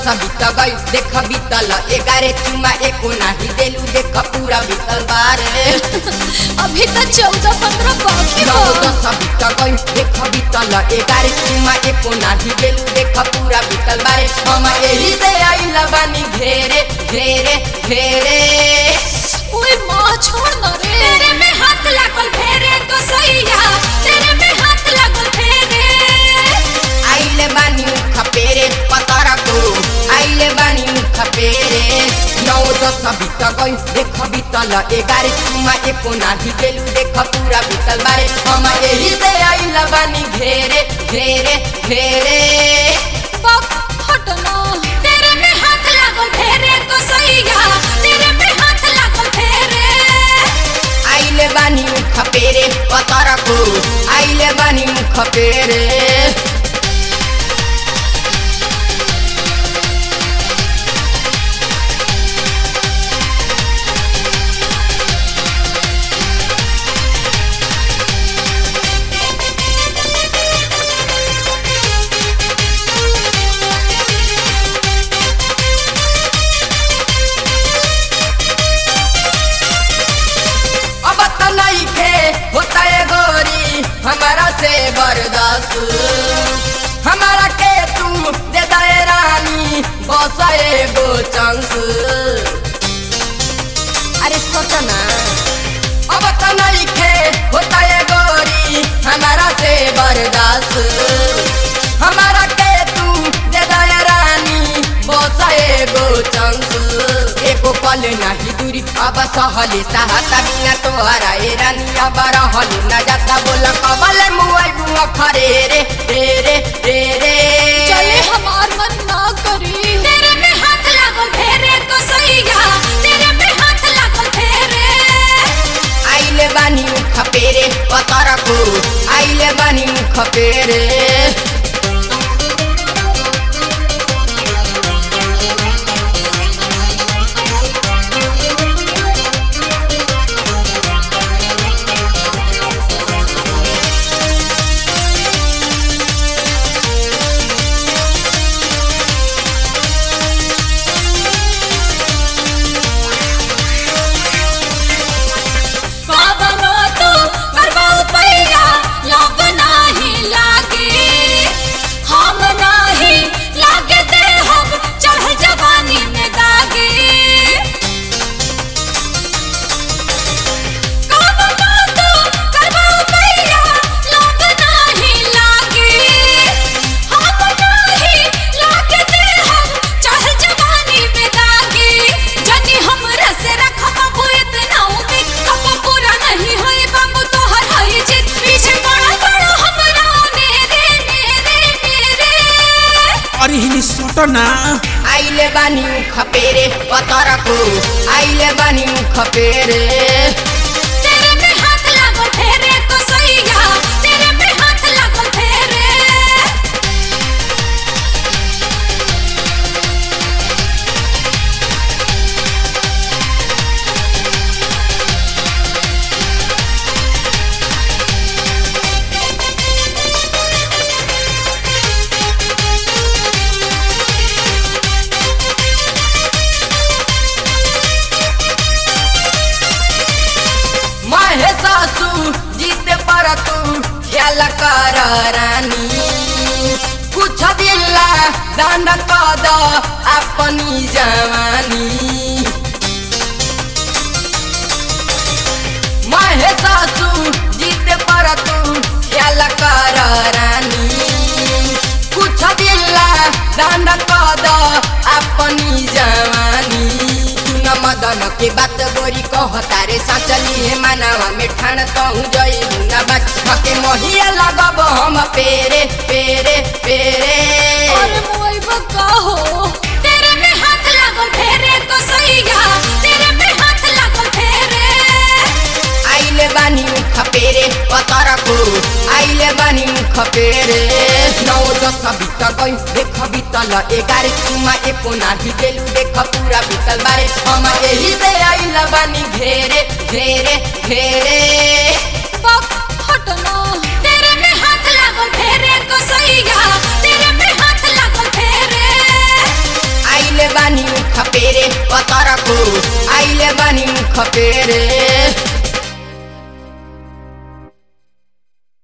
बीत गई देख बीतल एगारे चुमा एको नाही देलू देख पूरा बीतल बारे अभी तो चौदह पंद्रह बाकी नौ बा दस बीत गई देख बीतल एगारे चुमा एको नाही देलू देख पूरा बीतल बारे हम एही से आइल बानी घेरे घेरे घेरे ओए माँ छोड़ न रे तेरे में हाथ लागल फेरे तो सैया तेरे में हाथ लागल फेरे आइले बानी खपेरे पतरा को आइले बानी खपेरे नौ दस बीत गई देख बीतल एगारे चुमा एको नाही देलू देख पूरा बीतल बारे हम एही से आइल बानी घेरे घेरे घेरे बक हट न तेरे में हाथ लागल फेरे तो सैया तेरे में हाथ लागल फेरे आइले बानी खपेरे पतरा को आइले बानी खपेरे अब त नहीं खे होता है गोरी हमारा से बर्दाश्त हमारा के तू दे दे रानी बस एगो चांस अरे सोच ना अब त नहीं खे होता है गोरी हमारा से बर्दाश्त हमारा के तू दे दे रानी बस एगो चांस एको पल नाही दूरी अब सहले सहाता बिना तोहरा ए रानी अब रहल न जाता बोल कबल मुआई बुआ खरे रे रे रे रे रे चले हमार मन ना करी तेरे में हाथ लागल फेरे तो सैया तेरे में हाथ लागल फेरे आइले बानी खपेरे पतर को आइले बानी खपेरे बाबनो तो करबाऊ पैया लोग नाही लागे हम नाही लागे दे हम चढ़ जवानी में दागे बाबनो तो करबाऊ पैया लोग नाही लागे हम नाही लागे दे हम चढ़ जवानी में दागे जनी हमरा से रखा बाबू इतना उम्मीद कब पूरा नहीं होई बाबू तोहर हई जिद पीछे पड़ा पड़ा हमरा ने रे ने रे ने रे अरे हिनी सोटो ना आइले बानी खपेरे पतर को आइले बानी खपेरे तेरे में हाथ लागल फेरे तो सैया तेरे में हाथ लागल फेरे महे सासू जीते पर तू ख्याल कर रानी कुछ दिल्ला दान कद अपनी जवानी महे सासू जीते पर तू ख्याल कर रानी कुछ दिल्ला दान कद अपनी जवानी सुन मदन के बात गोरी कहता रे सचली हे मानवा में ठान कहूँ जई न बात के महिया लगब हम पेरे पेरे पेरे और मोई बका हो तेरे में हाथ लागल फेरे तो सैया तेरे में हाथ लागल फेरे आइले बानी खपेरे पतर को आइले बानी खपेरे नौ दस बीत गई देख बीतल एगार चुमा एको नाही देलू देख पूरा बीतल बारे हम एही से आइल बानी घेरे घेरे घेरे बक हट न तेरे में हाथ लागल फेरे तो सैया तेरे में हाथ लागल फेरे खपेरे